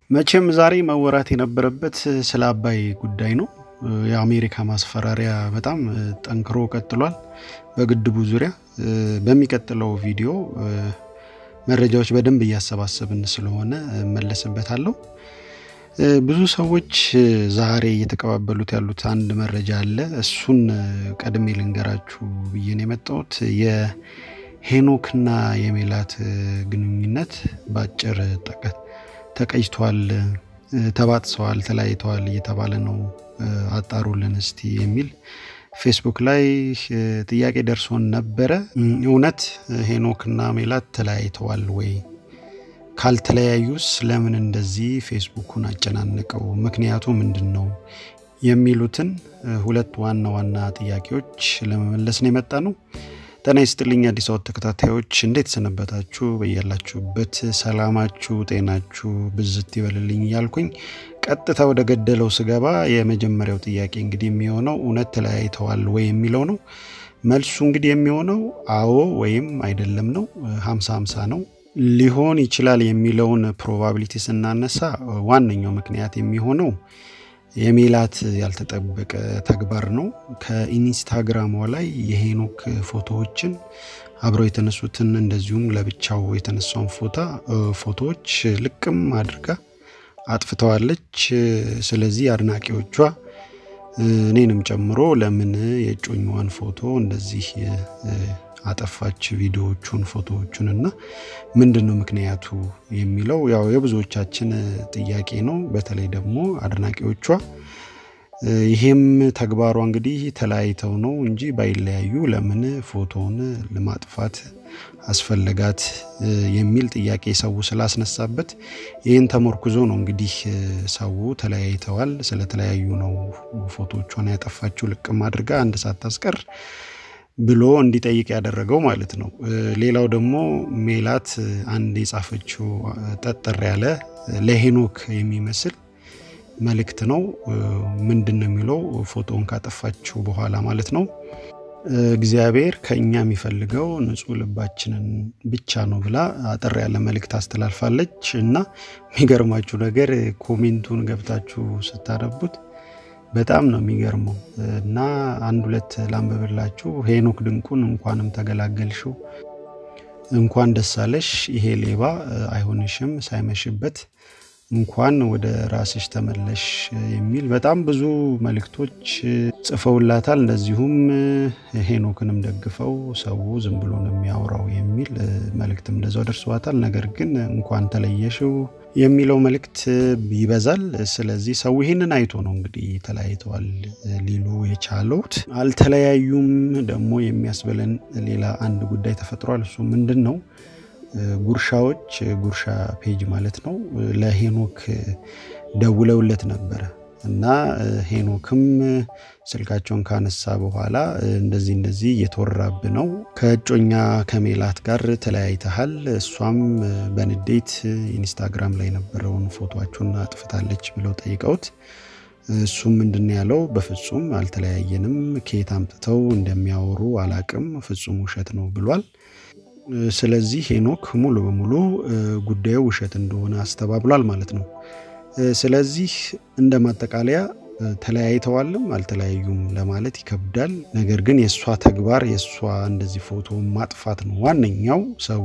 መቼም ዛሬ መወራት የነበረበት ስለ አባይ ጉዳይ ነው። የአሜሪካ ማስፈራሪያ በጣም ጠንክሮ ቀጥሏል በግድቡ ዙሪያ። በሚቀጥለው ቪዲዮ መረጃዎች በደንብ እያሰባሰብን ስለሆነ እመለስበታለሁ። ብዙ ሰዎች ዛሬ እየተቀባበሉት ያሉት አንድ መረጃ አለ። እሱን ቀድሜ ልንገራችሁ ብዬ ነው የመጣሁት። የሄኖክና የሜላት ግንኙነት በአጭር ጠቀት ተቀጅቷል፣ ተባጥሰዋል፣ ተለያይተዋል እየተባለ ነው። አጣሩልን እስቲ የሚል ፌስቡክ ላይ ጥያቄ ደርሶን ነበረ። እውነት ሄኖክና ሜላት ተለያይተዋል ወይ? ካልተለያዩስ ለምን እንደዚህ ፌስቡኩን አጨናነቀው? ምክንያቱ ምንድን ነው? የሚሉትን ሁለት ዋና ዋና ጥያቄዎች ለመመለስ ነው የመጣ ነው። ጤና ይስጥልኝ አዲስ አበባ ተከታታዮች እንዴት ሰነበታችሁ? በያላችሁበት ሰላማችሁ ጤናችሁ ብዝት ይበልልኝ እያልኩኝ ቀጥታ ወደ ገደለው ስገባ የመጀመሪያው ጥያቄ እንግዲህ የሚሆነው እውነት ተለያይተዋል ወይ የሚለው ነው። መልሱ እንግዲህ የሚሆነው አዎ ወይም አይደለም ነው። ሀምሳ ሀምሳ ነው። ሊሆን ይችላል የሚለውን ፕሮባቢሊቲ ስናነሳ ዋነኛው ምክንያት የሚሆነው የሜላት ያልተጠበቀ ተግባር ነው። ከኢንስታግራሟ ላይ የሄኖክ ፎቶዎችን አብረው የተነሱትን እንደዚሁም ለብቻው የተነሳውን ፎታ ፎቶዎች ልቅም አድርጋ አጥፍተዋለች። ስለዚህ አድናቂዎቿ እኔንም ጨምሮ ለምን የእጮኛዋን ፎቶ እንደዚህ አጠፋች ቪዲዮዎቹን ፎቶዎቹን እና ምንድን ነው ምክንያቱ የሚለው ያው የብዙዎቻችን ጥያቄ ነው። በተለይ ደግሞ አድናቂዎቿ ይሄም ተግባሯ እንግዲህ ተለያይተው ነው እንጂ ባይለያዩ ለምን ፎቶውን ለማጥፋት አስፈለጋት የሚል ጥያቄ ሰው ስላስነሳበት ይህን ተመርኩዞ ነው እንግዲህ ሰው ተለያይተዋል፣ ስለተለያዩ ነው ፎቶቿን ያጠፋችው ልቅም አድርጋ አንድ ሳታስቀር ብሎ እንዲጠይቅ ያደረገው ማለት ነው። ሌላው ደግሞ ሜላት አንድ የጻፈችው ጠጠር ያለ ለሄኖክ የሚመስል መልእክት ነው። ምንድን ነው የሚለው? ፎቶውን ካጠፋችው በኋላ ማለት ነው። እግዚአብሔር ከእኛ የሚፈልገው ንጹሕ ልባችንን ብቻ ነው ብላ አጠር ያለ መልእክት አስተላልፋለች እና የሚገርማችሁ ነገር ኮሜንቱን ገብታችሁ ስታነቡት በጣም ነው የሚገርመው እና አንድ ሁለት ላንበብላችሁ። ሄኖክ ድንቁን እንኳንም ተገላገልሽው፣ እንኳን ደሳለሽ፣ ይሄ ሌባ አይሆንሽም ሳይመሽበት እንኳን ወደ ራስሽ ተመለሽ የሚል በጣም ብዙ መልእክቶች ጽፈውላታል። እንደዚሁም ሄኖክንም ደግፈው ሰው ዝም ብሎ ነው የሚያወራው የሚል መልእክትም እንደዛው ደርሰዋታል። ነገር ግን እንኳን ተለየሽው የሚለው መልእክት ይበዛል። ስለዚህ ሰው ይህንን አይቶ ነው እንግዲህ ተለያይተዋል ሊሉ የቻሉት። አልተለያዩም ደግሞ የሚያስብለን ሌላ አንድ ጉዳይ ተፈጥሯል። እሱ ምንድን ነው? ጉርሻዎች ጉርሻ ፔጅ ማለት ነው ለሄኖክ ደውለውለት ነበረ እና ሄኖክም ስልካቸውን ካነሳ በኋላ እንደዚህ እንደዚህ እየተወራብ ነው ከእጮኛ ከሜላት ጋር ተለያይተሃል፣ እሷም በንዴት ኢንስታግራም ላይ የነበረውን ፎቶቸውን አጥፍታለች ብለው ጠይቀውት እሱም ምንድን ያለው በፍጹም አልተለያየንም፣ ከየት አምጥተው እንደሚያወሩ አላቅም፣ ፍጹም ውሸት ነው ብሏል። ስለዚህ ሄኖክ ሙሉ በሙሉ ጉዳዩ ውሸት እንደሆነ አስተባብሏል ማለት ነው። ስለዚህ እንደ ማጠቃለያ ተለያይተዋልም አልተለያዩም ለማለት ይከብዳል። ነገር ግን የእሷ ተግባር የእሷ እንደዚህ ፎቶ ማጥፋት ነው ዋነኛው። ሰው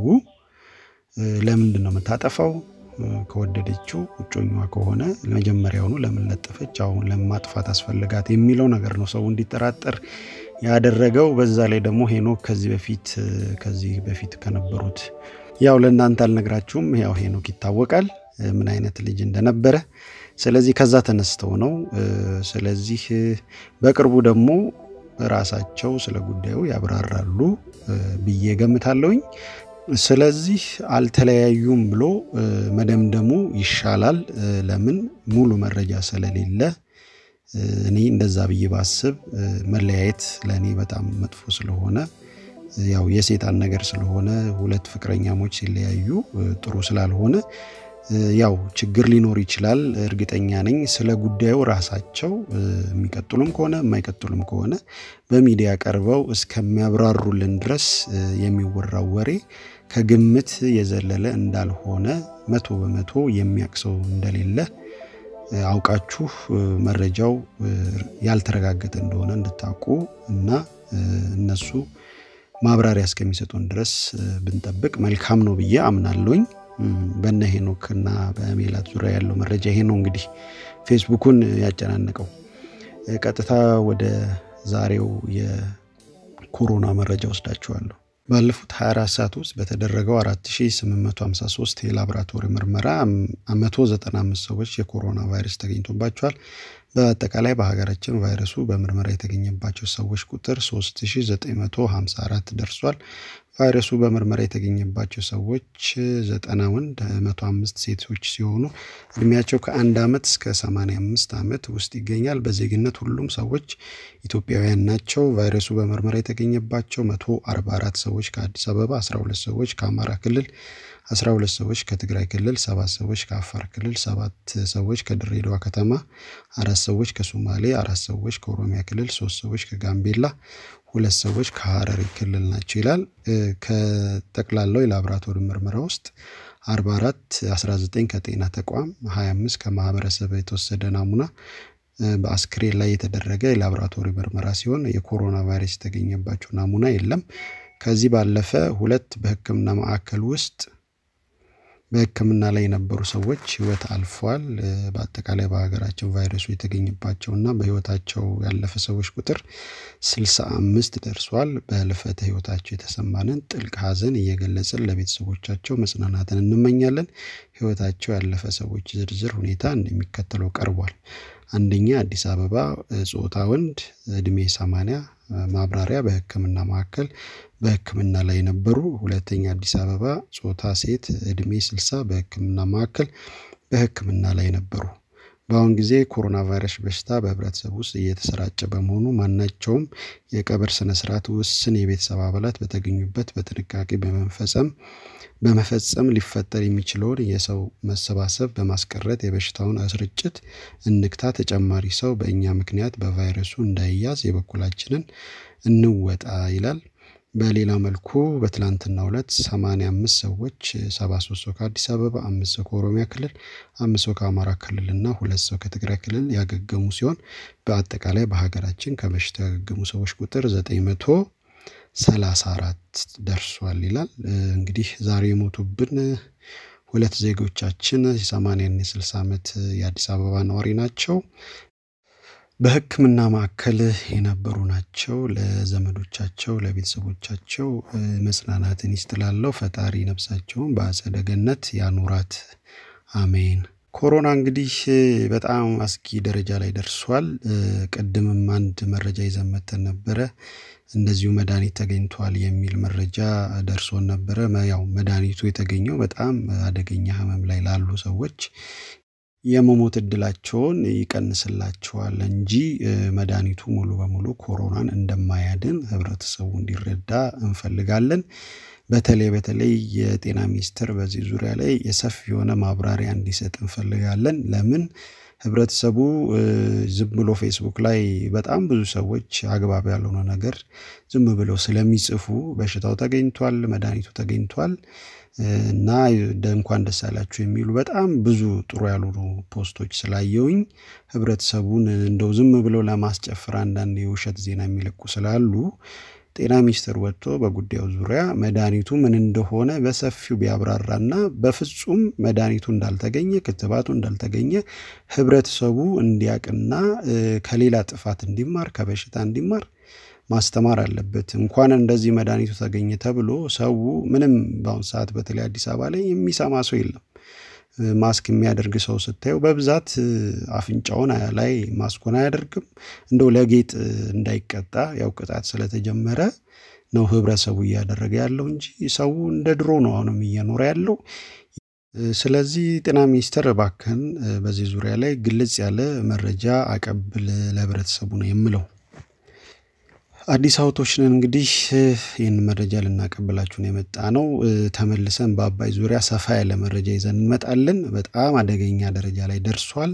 ለምንድን ነው የምታጠፋው? ከወደደችው እጮኛዋ ከሆነ መጀመሪያውኑ ለምን ለጠፈች? አሁን ለምን ማጥፋት አስፈልጋት የሚለው ነገር ነው ሰው እንዲጠራጠር ያደረገው በዛ ላይ ደግሞ ሄኖክ ከዚህ በፊት ከዚህ በፊት ከነበሩት ያው ለእናንተ አልነግራችሁም። ያው ሄኖክ ይታወቃል ምን አይነት ልጅ እንደነበረ። ስለዚህ ከዛ ተነስተው ነው። ስለዚህ በቅርቡ ደግሞ ራሳቸው ስለ ጉዳዩ ያብራራሉ ብዬ ገምታለሁኝ። ስለዚህ አልተለያዩም ብሎ መደምደሙ ይሻላል። ለምን ሙሉ መረጃ ስለሌለ እኔ እንደዛ ብዬ ባስብ መለያየት ለእኔ በጣም መጥፎ ስለሆነ ያው የሴጣን ነገር ስለሆነ ሁለት ፍቅረኛሞች ሲለያዩ ጥሩ ስላልሆነ ያው ችግር ሊኖር ይችላል። እርግጠኛ ነኝ ስለ ጉዳዩ ራሳቸው የሚቀጥሉም ከሆነ የማይቀጥሉም ከሆነ በሚዲያ ቀርበው እስከሚያብራሩልን ድረስ የሚወራው ወሬ ከግምት የዘለለ እንዳልሆነ መቶ በመቶ የሚያውቅ ሰው እንደሌለ አውቃችሁ መረጃው ያልተረጋገጠ እንደሆነ እንድታውቁ እና እነሱ ማብራሪያ እስከሚሰጡን ድረስ ብንጠብቅ መልካም ነው ብዬ አምናለሁኝ። በነ ሄኖክ እና በሜላት ዙሪያ ያለው መረጃ ይሄ ነው። እንግዲህ ፌስቡኩን ያጨናነቀው። ቀጥታ ወደ ዛሬው የኮሮና መረጃ ወስዳችኋለሁ። ባለፉት 24 ሰዓት ውስጥ በተደረገው 4853 የላቦራቶሪ ምርመራ 195 ሰዎች የኮሮና ቫይረስ ተገኝቶባቸዋል። በአጠቃላይ በሀገራችን ቫይረሱ በምርመራ የተገኘባቸው ሰዎች ቁጥር 3954 ደርሷል። ቫይረሱ በምርመራ የተገኘባቸው ሰዎች 90 ወንድ፣ 105 ሴቶች ሲሆኑ እድሜያቸው ከአንድ ዓመት እስከ 85 ዓመት ውስጥ ይገኛል። በዜግነት ሁሉም ሰዎች ኢትዮጵያውያን ናቸው። ቫይረሱ በምርመራ የተገኘባቸው 144 ሰዎች ከአዲስ አበባ፣ 12 ሰዎች ከአማራ ክልል 12 ሰዎች ከትግራይ ክልል፣ ሰባት ሰዎች ከአፋር ክልል፣ ሰባት ሰዎች ከድሬዳዋ ከተማ፣ አራት ሰዎች ከሶማሌ፣ አራት ሰዎች ከኦሮሚያ ክልል፣ ሶስት ሰዎች ከጋምቤላ፣ ሁለት ሰዎች ከሀረሪ ክልል ናቸው ይላል። ከጠቅላላው የላቦራቶሪ ምርመራ ውስጥ 44 19 ከጤና ተቋም፣ 25 ከማህበረሰብ የተወሰደ ናሙና በአስክሬን ላይ የተደረገ የላቦራቶሪ ምርመራ ሲሆን የኮሮና ቫይረስ የተገኘባቸው ናሙና የለም። ከዚህ ባለፈ ሁለት በሕክምና ማዕከል ውስጥ በሕክምና ላይ የነበሩ ሰዎች ህይወት አልፏል። በአጠቃላይ በሀገራችን ቫይረሱ የተገኘባቸውና በህይወታቸው ያለፈ ሰዎች ቁጥር ስልሳ አምስት ደርሷል። በህልፈተ ህይወታቸው የተሰማንን ጥልቅ ሐዘን እየገለጽን ለቤተሰቦቻቸው መጽናናትን እንመኛለን። ህይወታቸው ያለፈ ሰዎች ዝርዝር ሁኔታ እንደሚከተለው ቀርቧል። አንደኛ አዲስ አበባ ጾታ ወንድ እድሜ 80 ማብራሪያ በህክምና ማዕከል በህክምና ላይ ነበሩ። ሁለተኛ አዲስ አበባ ጾታ ሴት እድሜ 60 በህክምና ማዕከል በህክምና ላይ ነበሩ። በአሁን ጊዜ ኮሮና ቫይረስ በሽታ በህብረተሰብ ውስጥ እየተሰራጨ በመሆኑ ማናቸውም የቀብር ስነስርዓት ውስን የቤተሰብ አባላት በተገኙበት በጥንቃቄ በመፈጸም በመፈጸም ሊፈጠር የሚችለውን የሰው መሰባሰብ በማስቀረት የበሽታውን ስርጭት እንግታ። ተጨማሪ ሰው በእኛ ምክንያት በቫይረሱ እንዳይያዝ የበኩላችንን እንወጣ ይላል። በሌላ መልኩ በትላንትናው ዕለት 85 ሰዎች 73 ሰው ከአዲስ አበባ፣ አምስት ሰው ከኦሮሚያ ክልል፣ አምስት ሰው ከአማራ ክልል እና ሁለት ሰው ከትግራይ ክልል ያገገሙ ሲሆን በአጠቃላይ በሀገራችን ከበሽታው ያገገሙ ሰዎች ቁጥር 934 ደርሷል ይላል። እንግዲህ ዛሬ የሞቱብን ሁለት ዜጎቻችን የ80ና የ60 ዓመት የአዲስ አበባ ነዋሪ ናቸው። በሕክምና ማዕከል የነበሩ ናቸው። ለዘመዶቻቸው ለቤተሰቦቻቸው መጽናናትን ይስጥላለው። ፈጣሪ ነፍሳቸውን በአጸደ ገነት ያኑራት፣ አሜን። ኮሮና እንግዲህ በጣም አስጊ ደረጃ ላይ ደርሷል። ቅድምም አንድ መረጃ ይዘን መተን ነበረ። እንደዚሁ መድኃኒት ተገኝቷል የሚል መረጃ ደርሶን ነበረ። ያው መድኃኒቱ የተገኘው በጣም አደገኛ ህመም ላይ ላሉ ሰዎች የመሞት እድላቸውን ይቀንስላቸዋል እንጂ መድኃኒቱ ሙሉ በሙሉ ኮሮናን እንደማያድን ህብረተሰቡ እንዲረዳ እንፈልጋለን። በተለይ በተለይ የጤና ሚኒስቴር በዚህ ዙሪያ ላይ የሰፊ የሆነ ማብራሪያ እንዲሰጥ እንፈልጋለን። ለምን ህብረተሰቡ ዝም ብሎ ፌስቡክ ላይ በጣም ብዙ ሰዎች አግባብ ያልሆነ ነገር ዝም ብለው ስለሚጽፉ በሽታው ተገኝቷል፣ መድኃኒቱ ተገኝቷል እና እንኳን ደስ አላችሁ የሚሉ በጣም ብዙ ጥሩ ያልሆኑ ፖስቶች ስላየውኝ ህብረተሰቡን እንደው ዝም ብለው ለማስጨፈር አንዳንድ የውሸት ዜና የሚለቁ ስላሉ ጤና ሚኒስቴር ወጥቶ በጉዳዩ ዙሪያ መድኃኒቱ ምን እንደሆነ በሰፊው ቢያብራራና በፍጹም መድኃኒቱ እንዳልተገኘ ክትባቱ እንዳልተገኘ ህብረተሰቡ እንዲያቅና ከሌላ ጥፋት እንዲማር ከበሽታ እንዲማር ማስተማር አለበት። እንኳን እንደዚህ መድኃኒቱ ተገኘ ተብሎ ሰው ምንም በአሁን ሰዓት በተለይ አዲስ አበባ ላይ የሚሰማ ሰው የለም። ማስክ የሚያደርግ ሰው ስታየው በብዛት አፍንጫውን ላይ ማስኮን አያደርግም። እንደው ለጌጥ እንዳይቀጣ ያው ቅጣት ስለተጀመረ ነው ህብረተሰቡ እያደረገ ያለው እንጂ ሰው እንደ ድሮ ነው አሁንም እየኖረ ያለው። ስለዚህ ጤና ሚኒስቴር እባክህን በዚህ ዙሪያ ላይ ግልጽ ያለ መረጃ አቀብል ለህብረተሰቡ ነው የምለው። አዲስ አበቦች ነን እንግዲህ ይህን መረጃ ልናቀብላችሁ ነው የመጣ ነው። ተመልሰን በአባይ ዙሪያ ሰፋ ያለ መረጃ ይዘን እንመጣለን። በጣም አደገኛ ደረጃ ላይ ደርሷል።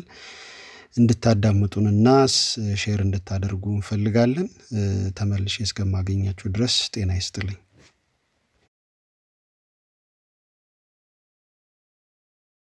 እንድታዳምጡንና ሼር እንድታደርጉ እንፈልጋለን። ተመልሼ እስከማገኛችሁ ድረስ ጤና ይስጥልኝ።